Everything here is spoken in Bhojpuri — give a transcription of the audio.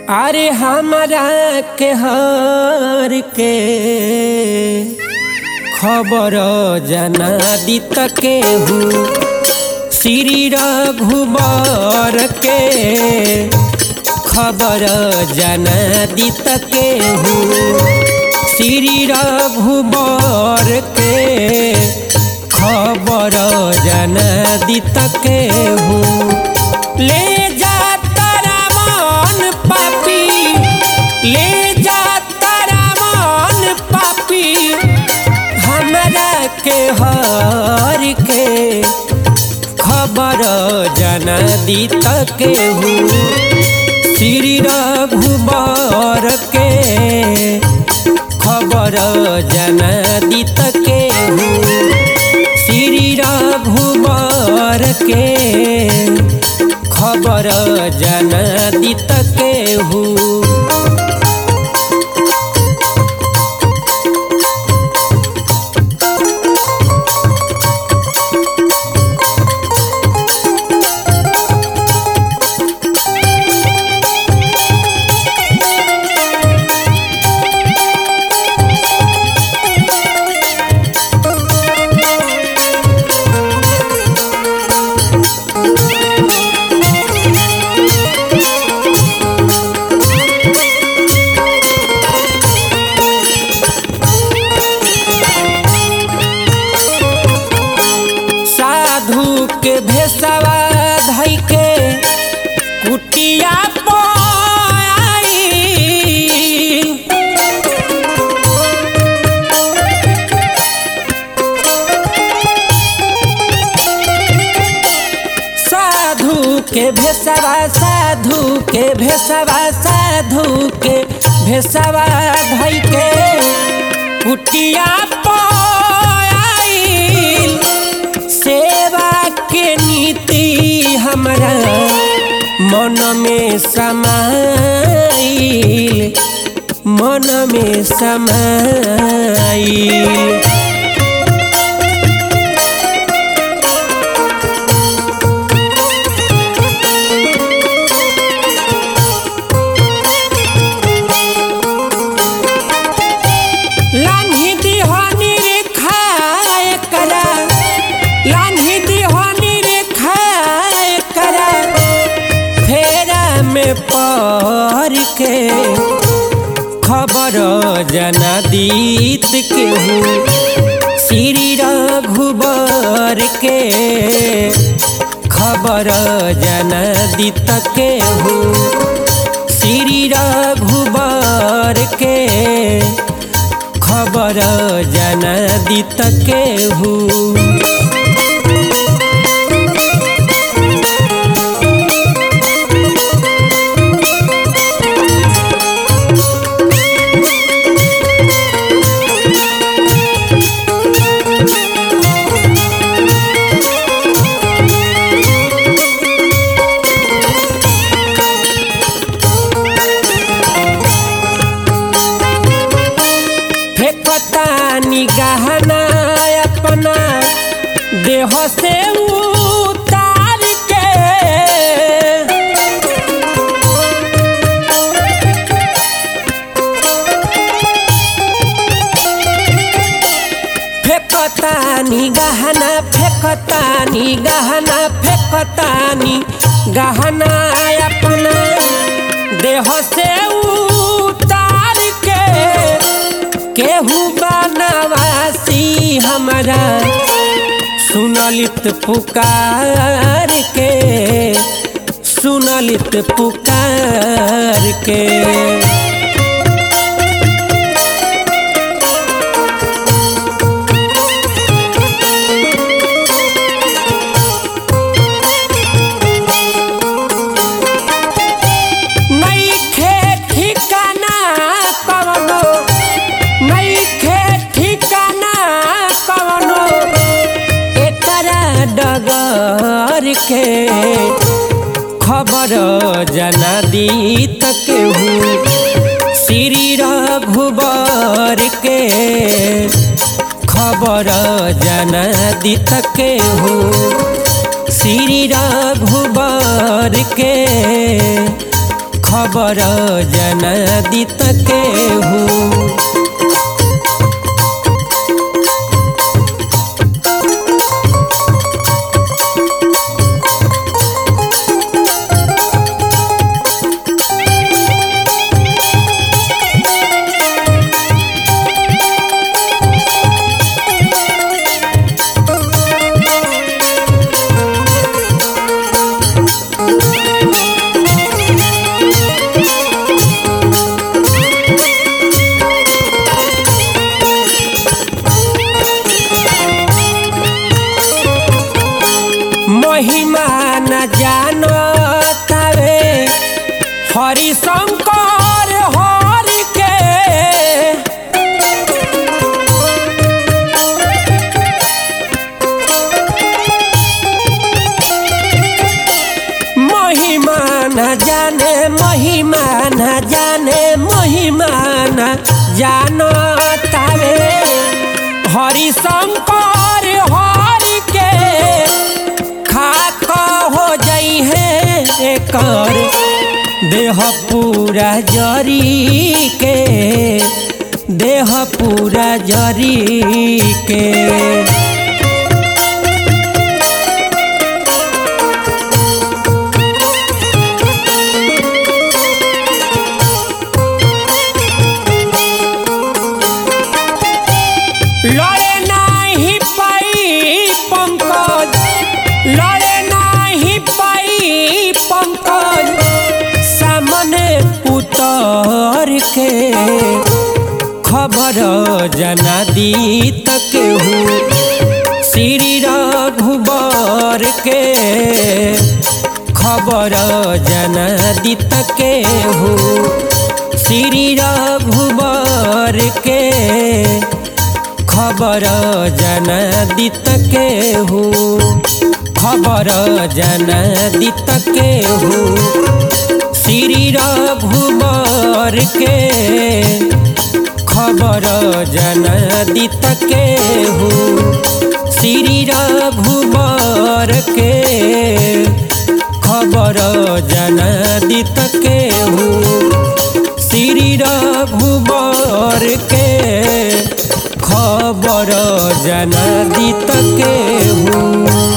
अरे हमरा के हर के खबर जना दित के हूँ श्री रघुबर के खबर जना दित के हूँ श्री रघुबर के खबर जना दित के हूँ ले जा तारा मन पापी ले जा तारा मन पापी हमरा के हर के खबर जना दित के हूँ श्री रघुबर के खबर जना दित के हूँ श्री रघुबर के खबर जना दित के हूँ साधु के भेसवा धई के कुटिया पाई साधु के भेसवा साधु के भेसवा साधु के भेसवा धई के कुटिया पाई सेवा के नीति हमरा मन में समाइल मन में समाइल लान्ही दिहानी रे खाए करा लान्ही दिहानी रे खाए करा फेरा में पड़ के खबर जना दीत के हूँ श्री रघुबर के खबर जना दीत के हूँ श्री रघुबर के खबर जना दित के हूँ फेंकता निगहना अपना देह से उतार के फेंकता निगहना फेंकता निगहना फेंकता निगहना अपना देह से उतार के केहू बनवासी हमरा सुनलित पुकार के सुनलित पुकार के नइखे ठिकाना कवनो नइखे ठिकाना कवनो एकरा डगर के खबर जना दीत के हूँ श्री रघुबर के खबर जना दित के हूँ श्री रघुबर के खबर जनादित के हूँ महिमा न जानो तावे हरि शंकर हरि के महिमा न जाने महिमा न जाने महिमा न जानो तावे हरि शंकर हरि के खाक हो जई है एकर देह पूरा जरी के देह पूरा जरी के लड़े नाही पाई पंकज लड़े नाही पाई पंकज सामने उतर के खबर जना दी तक हूँ श्री रघुबर के खबर जना दी तक हूँ श्री रघुबर के खबर जनादित के हूँ खबर जनादित के हूँ श्री रघुबर के खबर जनादित के हूँ श्री रघुबर के खबर जनादित के हूँ श्री रघुबर के खबर जनादित के हूँ